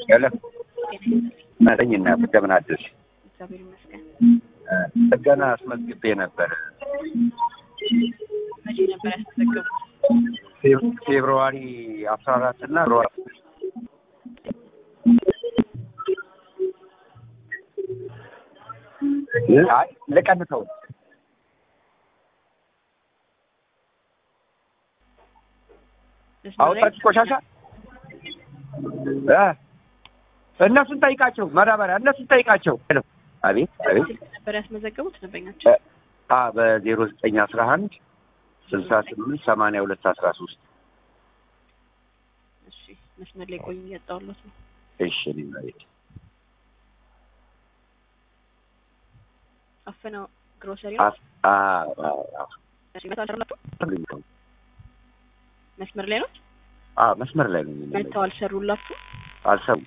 ሄሎ ነኝና እንደምን አደርሽ? እግዚአብሔር ይመስገን። ጥገና አስመዝግቤ ነበር። መቼ ነበር ያስመዘገቡት? ፌብ- ፌብርዋሪ አስራ አራት እና ፌብርዋሪ አይ ልቀንሰው መስመር ላይ አወጣች ቆሻሻ እ እነሱን ጠይቃቸው ማዳበሪያ እነሱን ጠይቃቸው። ሄሎ አቤት አቤት ስልክ ነበር ያስመዘገቡት ደንበኛቸው? አ በዜሮ ዘጠኝ አስራ አንድ ስልሳ ስምንት ሰማንያ ሁለት አስራ ሶስት እሺ መስመር ላይ ቆይ እያጣሁለት ነው። እሺ እኔም አቤት አፈናው ግሮሰሪ ነው። አስ- አ- አ- አ- እሺ መተው አልሰሩላችሁ? መስመር ላይ ነው። አ መስመር ላይ ነኝ። እኔ መተው አልሰሩላችሁ? አልሰሙም።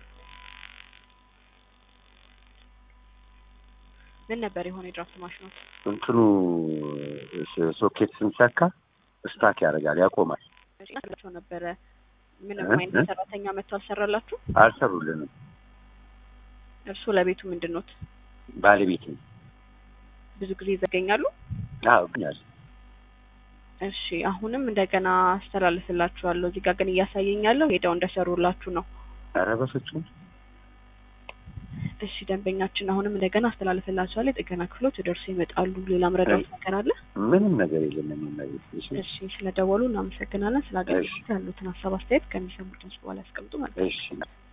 ምን ነበር የሆነ የድራፍት ማሽኖት? እንትኑ ስ- ሶኬት ስንሰካ ስታክ ያደርጋል፣ ያቆማል። እሺ አስላቸው ነበረ። ምንም እ? አይነት እ? ሰራተኛ መተው አልሰራላችሁ? አልሰሩልንም። እርስዎ ለቤቱ ምንድን ኖት? ባለቤት ነው። ብዙ ጊዜ ይዘገኛሉ? አዎ ግን ያለ እሺ አሁንም እንደገና አስተላልፍላችኋለሁ። እዚህ ጋር ግን እያሳየኝ ያለው ሄደው እንደሰሩላችሁ ነው። ኧረ በፍጹም እሺ ደንበኛችን አሁንም እንደገና አስተላልፍላችኋለሁ። የጥገና ክፍሎች ደርሶ ይመጣሉ። ሌላ ምረዳት ነገር አለ? ምንም ነገር የለም። እኔ መቤት እሺ እሺ ስለደወሉ እናመሰግናለን። ስለ አገልግሎት ያሉትን ሀሳብ አስተያየት ከሚሰሙት ድምጽ በኋላ ያስቀምጡ ማለት ነው። እሺ